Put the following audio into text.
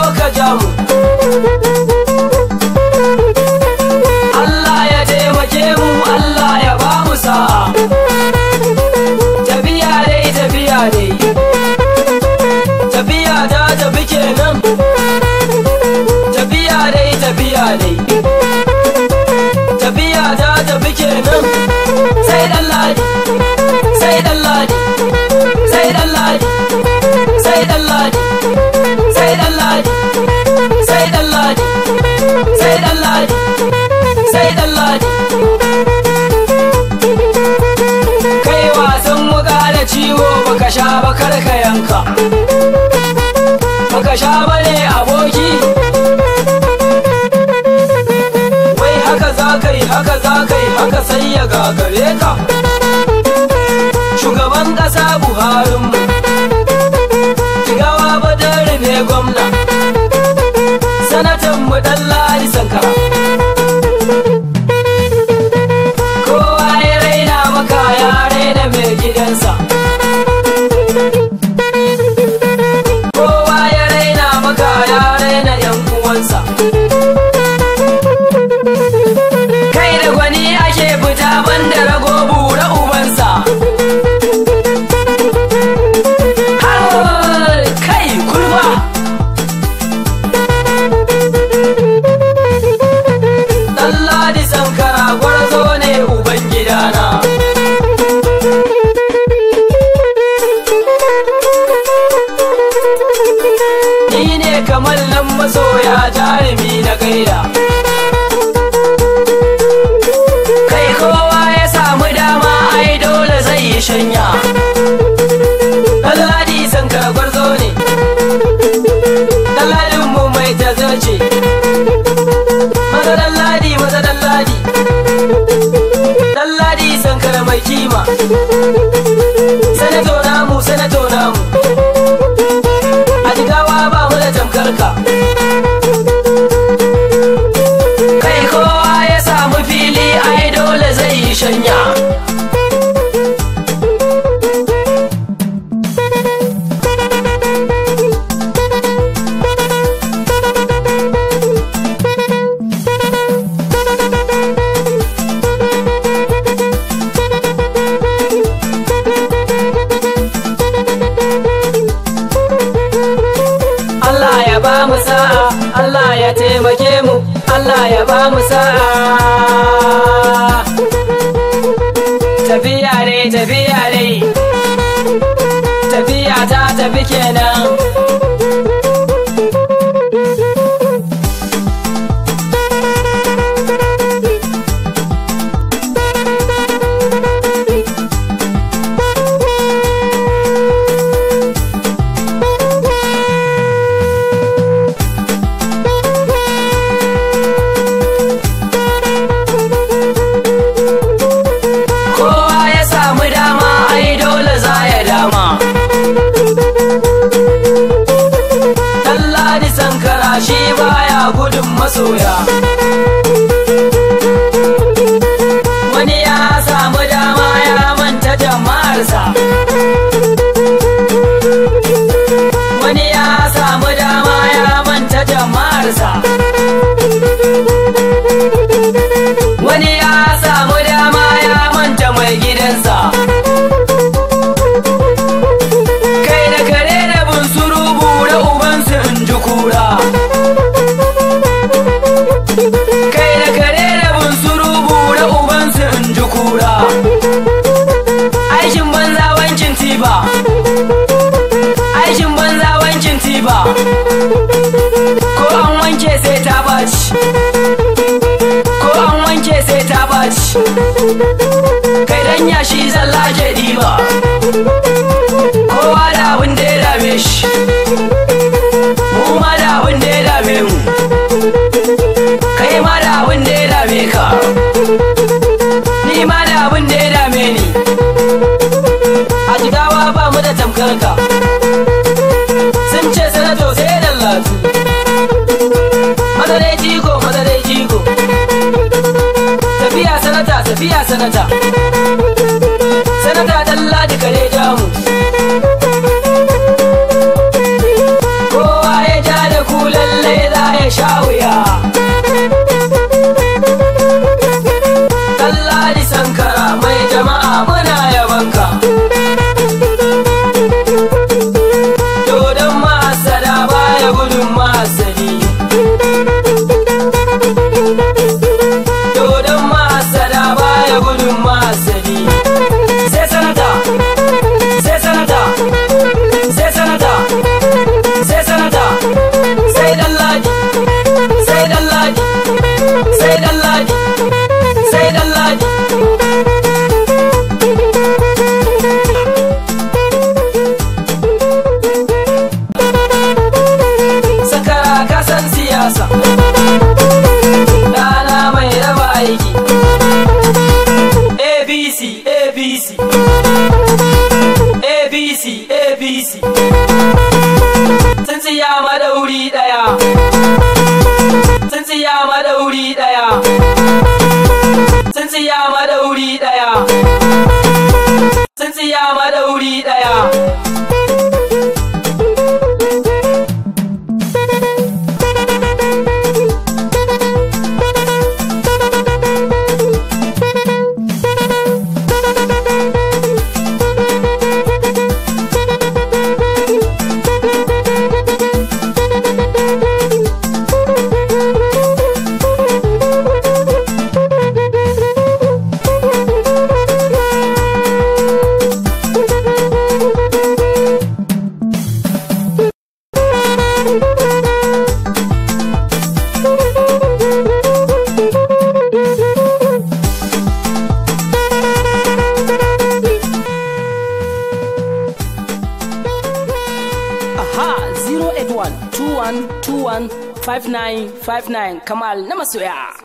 ka ja mu Allah ya taimake mu Allah ya ba mu sa'a tafiya dai tafiya dai tafiya ta tafi kenan tafiya dai tafiya dai tafiya ta tafi kenan sai dan ladi sai dan ladi sai dan ladi sai dan ladi sai dan ladi sai dan ladi sai dan ladi sai dan ladi kai wasan wuka da ciwo baka sha ba kar ka yanka baka sha ba ne aboki wai haka za ka yi haka za ka yi haka sai ya gagare ka shugaban ƙasa buharinmu jigawa badar ne gwamna sanatan mu dan ladi sankara kowa ya raina maka ya raina mai gidansa kowa ya raina maka ya raina yan uwansa kai da gwani ake fita banda rago bura ubansa har kai kulba Ɗanladi sankara gwarzo ne uban gidana Ni ne kamar nan masoya jarumi na gaida Kai kowa ya samu dama ai dole zai yi shanya Ɗanladi sankara gwarzo ne Ɗanladinmu mai tazarce maza dan ladi maza dan ladi dan ladi sankara mai kima sanato namu sanato namu a jigawa ba mu da tamkarka kai kowa ya samu fili ai dole zai yi shanya Allah ya ba mu sa'a Allah ya taimake mu Allah ya ba mu sa'a tafiya ne tafiya ne tafiya ta tafi kenan kowa ya samu dama ai dole za ya dama Ɗanladi sankara shi baya gudun masoya wani ya samu dama ya manta jama'arsa wani ya samu dama ya manta jama'arsa wani ya samu dama ya manta mai gidansa kai da kare da bunsuru bura ubansu in ji kura kai da kare da bunsuru bura ubansu in ji kura aikin banza wancin tiba aikin banza wancin tiba ko an wanke sai ta baci ko an wanke sai ta baci kai dan yashi zalla ke diba kowa da abin da ya dame shi mu ma da abin da ya dame mu kai ma da abin da ya dame ka ni ma da abin da ya dame ni a jigawa ba mu da tamkarka sun ce sanato sai dallatu madare jigo madare jigo tafiya sanata tafiya sanata sanata dalla da kare jamu kowa ya ja da kula madauri daya tsintsiya madauri daya tsintsiya madauri daya Aha 081 21 21 59 59 Kamal na masoya.